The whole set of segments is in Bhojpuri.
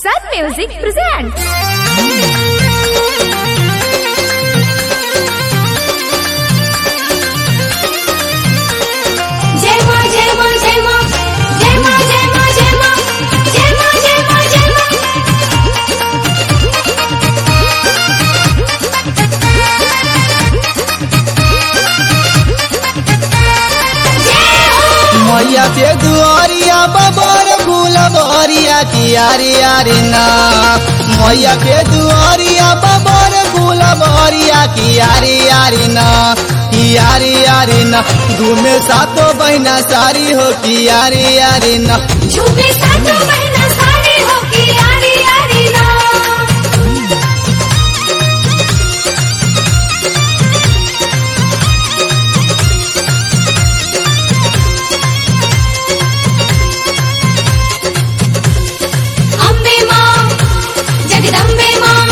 Sun Music presents. जय मां जय मां जय मां जय मां जय मां जय मां जय मां जय मां जय मां मैया के दुआरिया बबर गुलबरिया की यारी यारी ना मैया के दुआरिया बबर गुलबरिया की यारी यारी ना की यारी यारी ना घूमे सातो बहना सारी हो की यारी यारी ना झूमे सातों बहना सारी हो की यारी यारी ना अम्बे मां जगदम्बे मां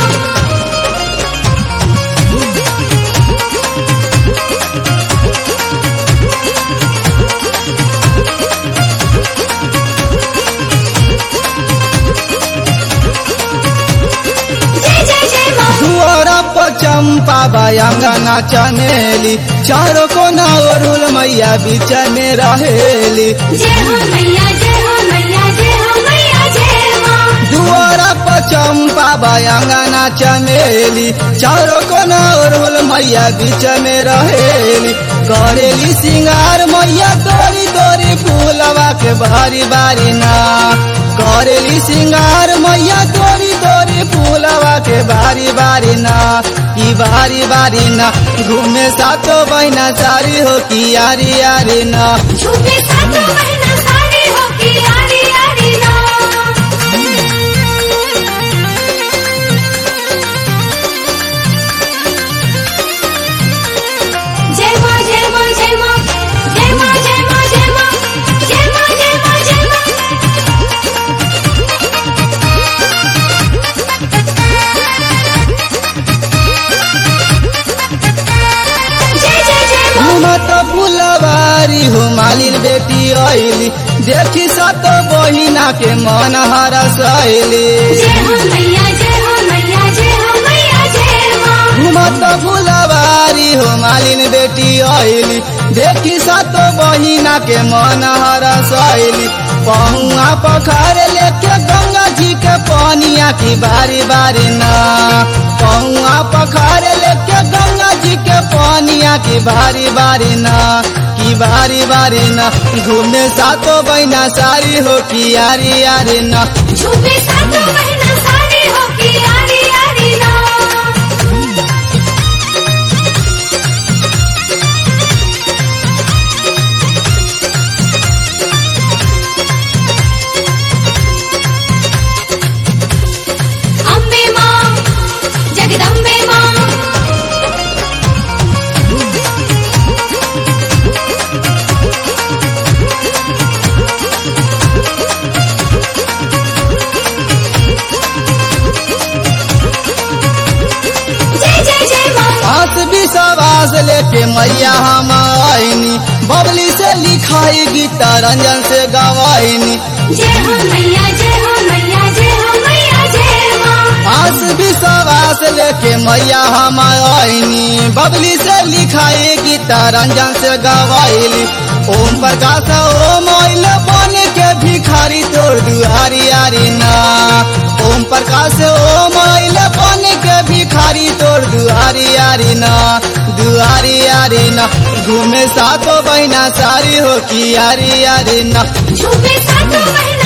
जय जय जय मां दुआरा पर चंपा बयांगना चमेली चारों कोना ओरुल मैया बीच में रहेली जय हो मैया जय हो मैया जय हो मैया जय मां दुआरा पर चंपा बयांगना चमेली चारों कोना ओरुल मैया बीच में रहेली करेली सिंगार मैया तोरी तोरी फूलवा के बारी बारी ना करेली सिंगार मैया तोरी तोरी फूलवा के बारी बारी ना की बारी बारी ना घूमे सातो बहना सारी हो की यारी यारी ना झूमे सातों बहना सारी हो की यारी यारी ना जय मां जय मां जय मां जय मां जय मां जय मां जय मां जय मां जय मां जय जय जय मां घूमत फुलवारी हो मालिन बेटी आइली देखी सत बहिना के मन हरसैली जय हो मैया जय हो मैया जय हो मैया जय मां घूमत फुलवारी हो मालिन बेटी आइली देखी सत बहिना के मन हरसैली पहुआ पखार लेके गंगा जी के पानिया की बारी बारी ना पहुआ पखार लेके गंगा जी के पानिया की बारी बारी ना की बारी बारी ना घूमे सातो बहना सारी हो की यारी यारी ना झूमे सातों बहना सारी हो की यारी यारी ना अम्बे मां जगदम्बे मां जय जय जय मां आस विश्वास लेके मैया हम आईनी बबली से लिखाई गीता रंजन से गवाईनी जय हो मैया जय हो मैया जय हो मैया जय मां आस विश्वास लेके मैया हम आईनी बबली से लिखाई गीता रंजन से गवाईली ओम प्रकाश ओम आइल बन के भिखारी तोड़ दुआरी यारी ना ओम प्रकाश ओम आइल बन के भिखारी तोड़ दुआरी यारी ना दुआरी यारी ना घूमे सातो बहना सारी हो की यारी यारी ना झूमे सातों बहना